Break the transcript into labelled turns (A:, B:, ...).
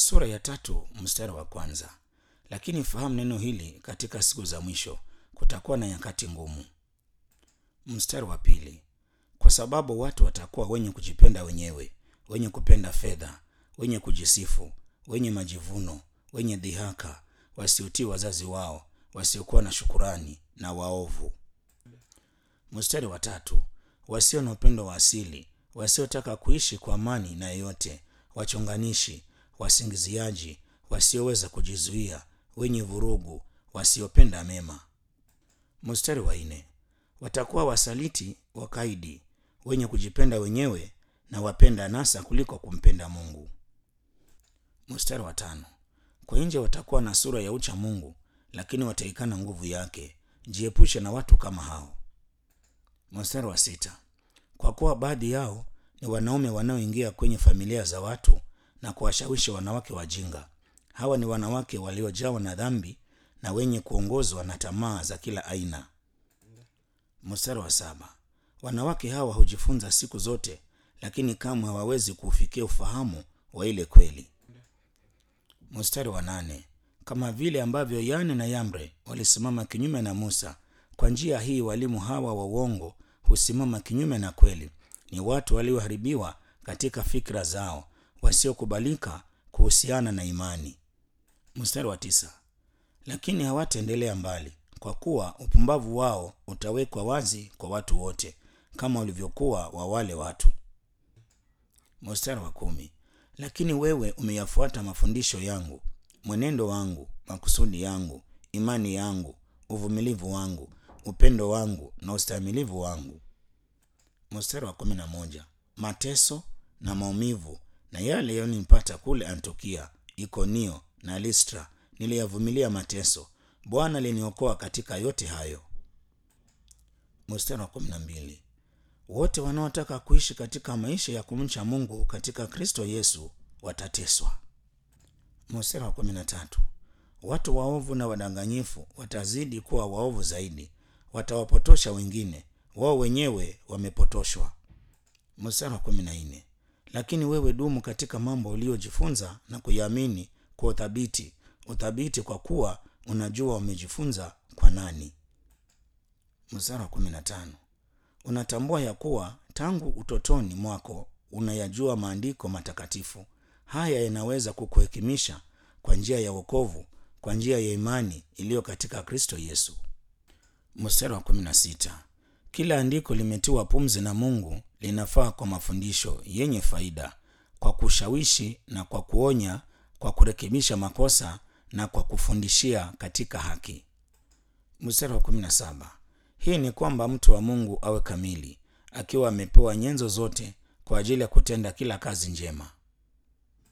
A: sura ya tatu mstari wa kwanza lakini fahamu neno hili katika siku za mwisho kutakuwa na nyakati ngumu mstari wa pili kwa sababu watu watakuwa wenye kujipenda wenyewe wenye kupenda fedha wenye kujisifu wenye majivuno wenye dhihaka wasiotii wazazi wao wasiokuwa na shukurani na waovu mstari wa tatu wasio na upendo wa asili wasiotaka kuishi kwa amani na yeyote wachonganishi wasingiziaji wasioweza kujizuia wenye vurugu wasiopenda mema mstari wa nne watakuwa wasaliti wakaidi wenye kujipenda wenyewe na wapenda nasa kuliko kumpenda mungu mstari wa tano kwa nje watakuwa na sura ya ucha mungu lakini wataikana nguvu yake jiepushe na watu kama hao mstari wa sita kwa kuwa baadhi yao ni wanaume wanaoingia kwenye familia za watu na kuwashawishi wanawake wajinga hawa ni wanawake waliojawa na dhambi na wenye kuongozwa na tamaa za kila aina mstari wa saba wanawake hawa hujifunza siku zote lakini kamwe hawawezi kuufikia ufahamu wa ile kweli mstari wa nane kama vile ambavyo yane na yambre walisimama kinyume na musa kwa njia hii walimu hawa wa uongo husimama kinyume na kweli ni watu walioharibiwa katika fikra zao wasiokubalika kuhusiana na imani mstari wa tisa lakini hawataendelea mbali kwa kuwa upumbavu wao utawekwa wazi kwa watu wote kama ulivyokuwa wa wale watu mstari wa kumi lakini wewe umeyafuata mafundisho yangu mwenendo wangu makusudi yangu imani yangu uvumilivu wangu upendo wangu na ustahimilivu wangu mstari wa kumi na moja mateso na maumivu na yale yalionipata kule antiokia ikonio na listra niliyavumilia mateso bwana aliniokoa katika yote hayo mstari wa kumi na mbili wote wanaotaka kuishi katika maisha ya kumcha mungu katika kristo yesu watateswa mstari wa kumi na tatu watu waovu na wadanganyifu watazidi kuwa waovu zaidi watawapotosha wengine wao wenyewe wamepotoshwa mstari wa kumi na nne lakini wewe dumu katika mambo uliyojifunza na kuyaamini kwa uthabiti uthabiti kwa kuwa unajua umejifunza kwa nani mstari wa kumi na tano unatambua ya kuwa tangu utotoni mwako unayajua maandiko matakatifu haya yanaweza kukuhekimisha kwa njia ya wokovu kwa njia ya imani iliyo katika kristo yesu mstari wa kumi na sita kila andiko limetiwa pumzi na mungu linafaa kwa mafundisho yenye faida kwa kushawishi na kwa kuonya kwa kurekebisha makosa na kwa kufundishia katika haki mstari wa kumi na saba hii ni kwamba mtu wa mungu awe kamili akiwa amepewa nyenzo zote kwa ajili ya kutenda kila kazi njema